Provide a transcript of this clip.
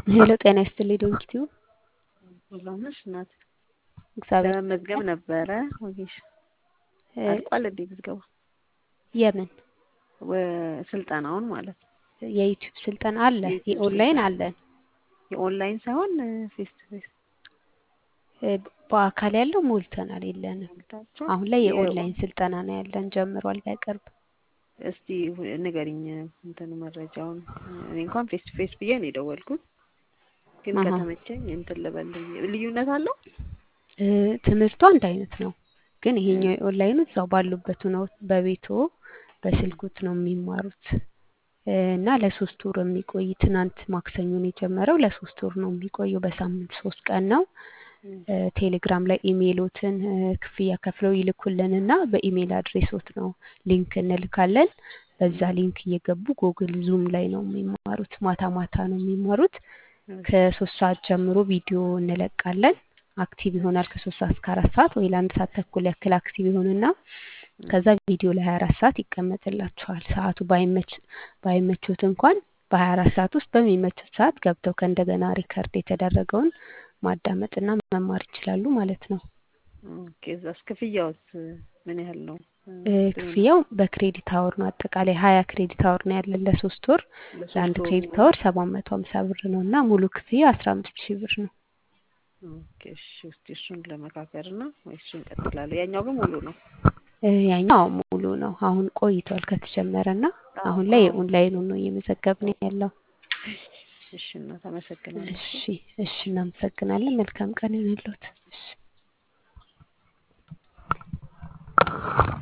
ሄሎ ጤና ይስጥልኝ ዶንኪቲዩ ሰላም ነሽ እናት? እግዚአብሔር ለመመዝገብ ነበረ ወጌሽ አልቋል እንዴ ምዝገባ? የምን ወ- ስልጠናውን ማለት ነው። የዩቲዩብ ስልጠና አለ፣ የዩቲዩብ የኦንላይን ስልጠና። አለን። የኦንላይን ሳይሆን ፌስ ቱ ፌስ እ፣ በአካል ያለው ሞልተናል፣ የለንም። ሞልታችሁ አሁን ላይ የ- የኦንላይን ስልጠና ነው ያለን፣ ጀምሯል በቅርብ። እስቲ ንገሪኝ እንትን መረጃውን። እኔ እንኳን ፌስ ቱ ፌስ ብዬ ነው የደወልኩት፣ ግን አሃ። ከተመቸኝ እንትን ልበል። ልዩነት አለው? እ፣ ትምህርቱ አንድ አይነት ነው፣ ግን ይሄኛው የኦንላይኑ እዛው ባሉበት ነው በቤቶ በስልኩት ነው የሚማሩት እ፣ እና ለሶስት ወር የሚቆይ ትናንት ማክሰኞ ነው የጀመረው። ለሶስት ወር ነው የሚቆየው። በሳምንት ሶስት ቀን ነው። እ፣ ቴሌግራም ላይ ኢሜይሎትን እ፣ ክፍያ ከፍለው ይልኩልንና በኢሜይል አድሬሶት ነው ሊንክ እንልካለን። በዛ ሊንክ እየገቡ ጉግል ዙም ላይ ነው የሚማሩት። ማታ ማታ ነው የሚማሩት። ከሶስት ሰዓት ጀምሮ ቪዲዮ እንለቃለን። አክቲቭ ይሆናል ከሶስት ሰዓት እስከ አራት ሰዓት ወይ ለአንድ ሰዓት ተኩል ያክል አክቲቭ ይሆንና ከዛ ቪዲዮ ለሀያ አራት ሰዓት ይቀመጥላቸዋል። ሰዓቱ ባይመች ባይመቾት እንኳን በሀያ አራት ሰዓት ውስጥ በሚመቹት ሰዓት ገብተው ከእንደገና ሪከርድ የተደረገውን ማዳመጥና መማር ይችላሉ ማለት ነው። ኦኬ። እዛስ ክፍያውስ ምን ያህል ነው? እ፣ ክፍያው በክሬዲት አወር ነው። አጠቃላይ ሀያ ክሬዲት አወር ነው ያለን ለሶስት ወር። ለሶስት ለአንድ ወሩ? ክሬዲት አወር ሰባት መቶ ሀምሳ ብር ነው እና ሙሉ ክፍያ አስራ አምስት ሺህ ብር ነው። ኦኬ። እሺ፣ እስቲ እሱን ለመካከር እና ወይ እሱን እንቀጥላለን። ያኛው ግን ሙሉ ነው። እ፣ ያኛው ሙሉ ነው። አሁን ቆይቷል ከተጀመረ እና አሁን ላይ የኦንላይኑ ነው እየመዘገብን ያለው። እሺ፣ እናት አመሰግናለሁ። እሺ እሺ፣ እናመሰግናለን። መልካም ቀን ይሁንልዎት። እሺ